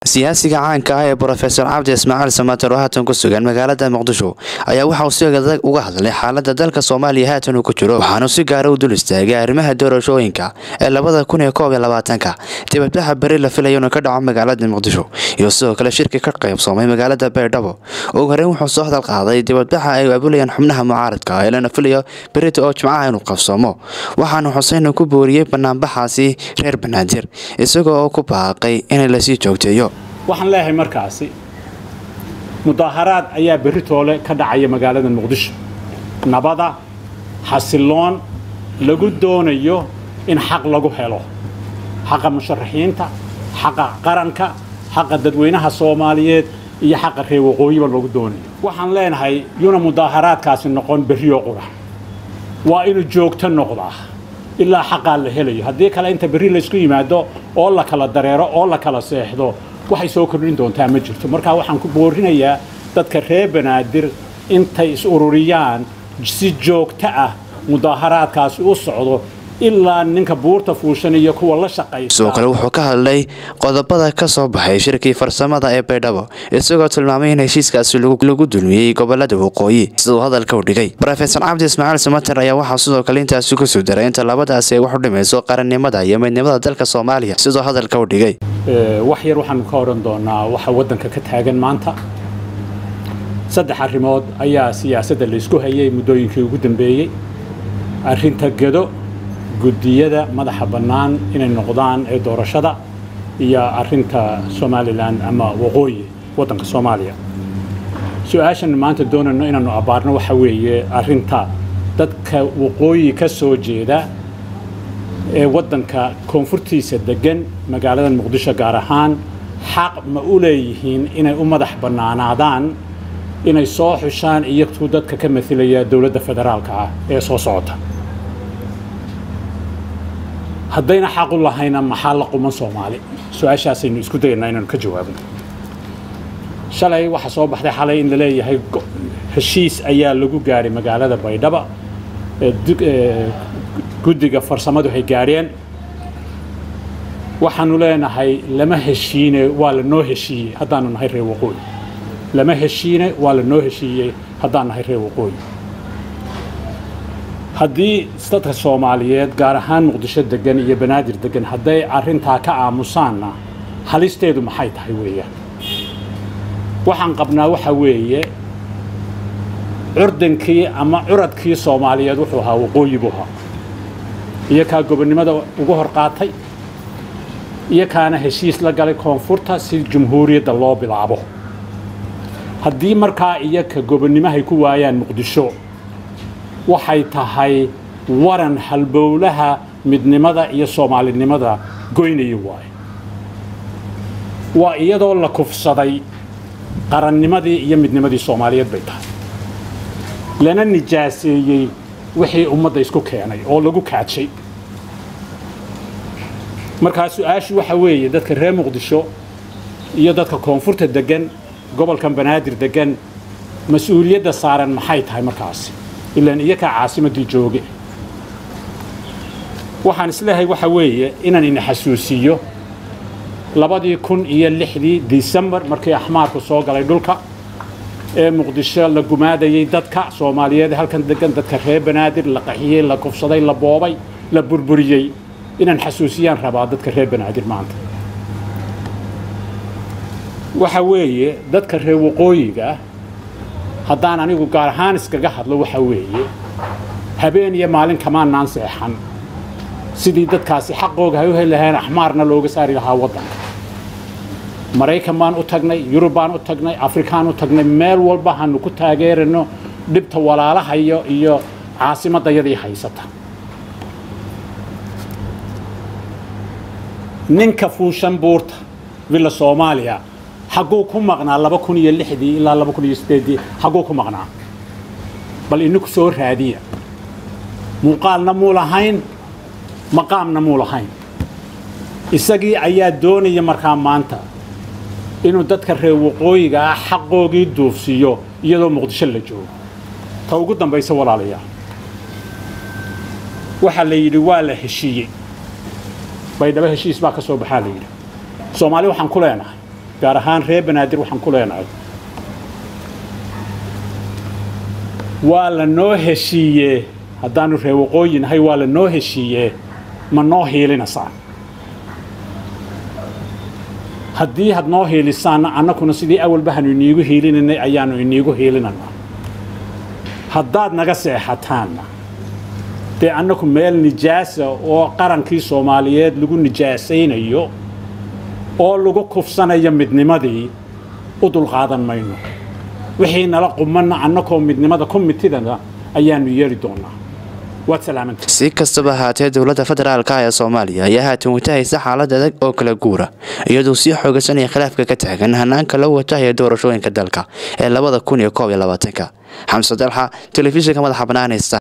siyaasiga caanka ah ee brofesor cabdi ismaaciil samater oo haatan ku sugan magaalada muqdisho ayaa waxa uu si adag uga hadlay xaalada dalka soomaaliya haatan uu ku jiro waxaanu si gaara u dul istaagay arrimaha doorashooyinka ee labada kun iyo koob iyo labaatanka dibadbaxa beri la filayo inuu ka dhaco magaalada muqdisho iyo sidoo kale shirki ka qaybsoomay magaalada baydhabo ugu horeyn wuxuu soo hadal qaaday dibadbaxa ay abulayaan xubnaha mucaaradka ee lana filayo berita oo jimcaha inuu qabsoomo waxaana xuseen ku booriyey banaanbaxaasi reer banaadir isagoo oo ku baaqay in lasii joogteeyo waxaan leeyahay markaasi mudaaharaad ayaa berri toole ka dhacaya magaalada muqdisho nabada xasiloon lagu doonayo in xaq lagu helo xaqa musharaxiinta xaqa qaranka xaqa dadweynaha soomaaliyeed iyo xaqa reer waqooyiba lagu doonayo waxaan leenahay yuna mudaaharaadkaasi noqon berrioo qura waa inuu joogto noqdaa ilaa xaqaa la helayo haddii kale inta berri laysku yimaado oo la kala dareero oo la kala seexdo waxay soo kordhin doontaa ma jirto markaa waxaan ku boorinayaa dadka reer banaadir intay is ururiyaan si joogto ah mudaaharaadkaasi u socdo ilaa ninka buurta fuushan iyo kuwa la shaqaysa sidoo kale wuxuu ka hadlay qodobada ka soo baxay shirkii farsamada ee baydhabo isagoo tilmaamay in heshiiskaasi lagu dulmiyey gobolada waqooyi siduu hadalka u dhigay rofesor cabdi ismaaciil samater ayaa waxaa sidoo kale intaasi kusoo daray inta labadaasi ay wax u dhimayso qarannimada iyo midnimada dalka soomaaliya siduu hadalka u dhigay wax yar waxaanu ka odhan doonaa waxa waddanka ka taagan maanta saddex arrimood ayaa siyaasadda laysku hayay muddooyinkii ugu dambeeyey arrinta gedo guddiyada madaxa bannaan inay noqdaan ee doorashada iyo arrinta somalilan ama waqooyi waddanka soomaaliya su-aashan maanta doonayno inaannu abbaarno waxa weeye arrinta dadka waqooyi ka soo jeeda ee waddanka koonfurtiisa deggan magaalada muqdisho gaar ahaan xaq ma u leeyihiin inay u madax bannaanaadaan inay soo xushaan iyagtuu dadka ka mailaya dowladda federaalka ah ee soo socota haddayna xaq u lahayna maxaa la quman soomaali su-aashaasaynu isku dayaynaa inaanu ka jawaabno shalay waxaa soo baxday xalay in la leeyahay heshiis ayaa lagu gaadhay magaalada baydhaba guddiga farsamadu hay gaadheen waxaanu leenahay lama heshiine waa la noo heshiiyey haddaanu nahay reer waqooyi lama heshiine waa la noo heshiiyey haddaan nahay reer waqooyi haddii dadka soomaaliyeed gaar ahaan muqdisho degan iyo banaadir degan hadday arrintaa ka aamusaanna halisteedu maxay tahay weeyaan waxaan qabnaa waxa weeye curdankii ama curadkii soomaaliyeed wuxuu ahaa waqooyi buu ahaa iyo kaa gobonnimada ugu hor qaatay iyo kaana heshiis la galay koonfurta si jumhuuriyadda loo bilaabo haddii markaa iyo ka gobonnimahay ku waayaan muqdisho waxay tahay waran halbowlaha midnimada iyo soomaalinimada goynaya waayo waa iyadoo la kufsaday qarannimadii iyo midnimadii soomaaliyeed bay tahay lana nijaaseeyey wixii ummadda isku keenay oo lagu kaadshay markaa su-aashu waxa weeye dadka reer muqdisho iyo dadka koonfurta deggan gobolkan banaadir deggan mas-uuliyadda saaran maxay tahay markaasi ilaan iyakaa caasimaddii jooge waxaan isleehay waxa weeye inaan ina xasuusiiyo labadii kun iyo lixdii disembar markii axmaarku soo galay dhulka ee muqdisho la gumaadayey dadka soomaaliyeed halkan degan dadka reer banaadir la qaxiyey la kufsaday la boobay la burburiyey inaan xasuusiyaan rabaa dadka reer banaadir maanta waxa weeye dadka reer waqooyiga haddaan anigu gaar ahaan iskaga hadlo waxa weeye habeen iyo maalin kamaanaan seexan sidii dadkaasi xaqooga hay u heli lahayn axmaarna looga saari lahaa waddanka maraykan baan u tagnay yurub baan u tagnay afrikaan u tagnay meel walba hanu ku taageerano dhibta walaalahayo iyo caasimaddayadii haysata ninka fuushan buurta villa soomaaliya xagguu ku maqnaa laba kun iyo lixdii ilaa laba kun iyo sideeddii xagguu ku maqnaa bal iniku soo raadiya muuqaalna muu lahayn maqaamna muu lahayn isagii ayaa doonaya markaa maanta inuu dadka reer waqooyiga ah xaqoogii duufsiiyo iyadoo muqdisho la joogo ta ugu dambaysa walaalayaal waxaa la yidhi waa la heshiiyey baydhabo heshiis baa ka soo baxaa la yidhi soomaali waxaan ku leenahay gaar ahaan reer banaadir waxaan ku leenahay waa la noo heshiiyee haddaanu reer waqooyi nahay waa la noo heshiiyee ma noo hiilinaysaan haddii had noo hiilisaanna annakuna sidii awalba hanu iniigu hiilinanay ayaannu iniigu hiilinanaa haddaad naga seexataanna dee annaku meel nijaasa oo qarankii soomaaliyeed lagu nijaasaynayo oo lagu kufsanayo midnimadii u dulqaadan mayno wixii nala qumanna annakoo midnimada komitidana ayaannu yeeli doonaa waad salaamanta si kastaba ahaatee dowladda federaalka ee soomaaliya ayaa haatan watahaysa xaalad adag oo kala guura iyadoo sii xoogasanaya khilaafka ka taagan hanaanka la watahaya doorashooyinka dalka ee labada kun iyo koob iyo labaatanka xamse dalxa telefishinka madaxa banaanaysta